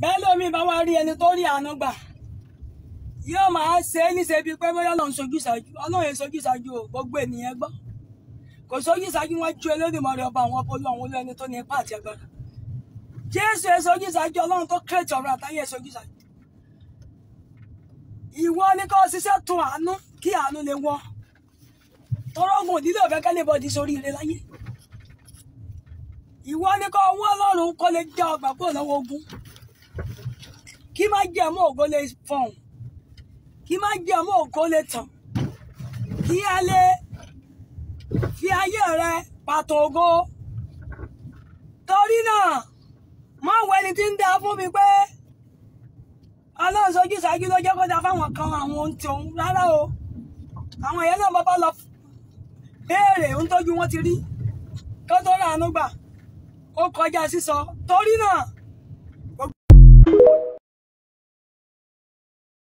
bẹ́ẹ̀ lómi bá wá rí ẹni tó rí àánú gbà yóò máa ṣe é níṣe bíi pé bóyá ọlọ́run sojú ṣáájú ọlọ́run yẹn sojú ṣáájú o gbogbo ènìyàn gbọ́ kò sojú ṣáájú wọn ju Olódùmarè ọba àwọn ọpọlọ àwọn olú ẹni tó ní ipá àti agbára jésù yẹn sojú ṣáájú ọlọ́run tó kírètì ọ̀rọ̀ àtàyè yẹn sojú ṣáájú ìwọ ni kò ṣiṣẹ́ tún àánú kí àánú lè wọ́ tọrọgùn òdílé òfẹ́ kẹ́lẹ́ bọ́ọ̀dì sórí ire láyé ìwọ ni kò wọ́n ọlọ́run kó lè já ọgbà kúrò lọ́wọ́ ogun kí má jẹ́ mọ́ ògo lè fọ̀hún kí má jẹ́ mọ́ ògo lè tàn kí a lè fi ayé rẹ pàtó ògo torí náà má wọ ẹni tí ń dá fún mi pé ọlọ́run sojú ṣáájú ló jẹ́ kó dá fáwọn kan àwọn ohun tí òun rárá o àwọn èèyàn náà bábá lọ béèrè ohun tójú wọn ti rí kó tó rà ánú gbà ó kọjá sísọ torí náà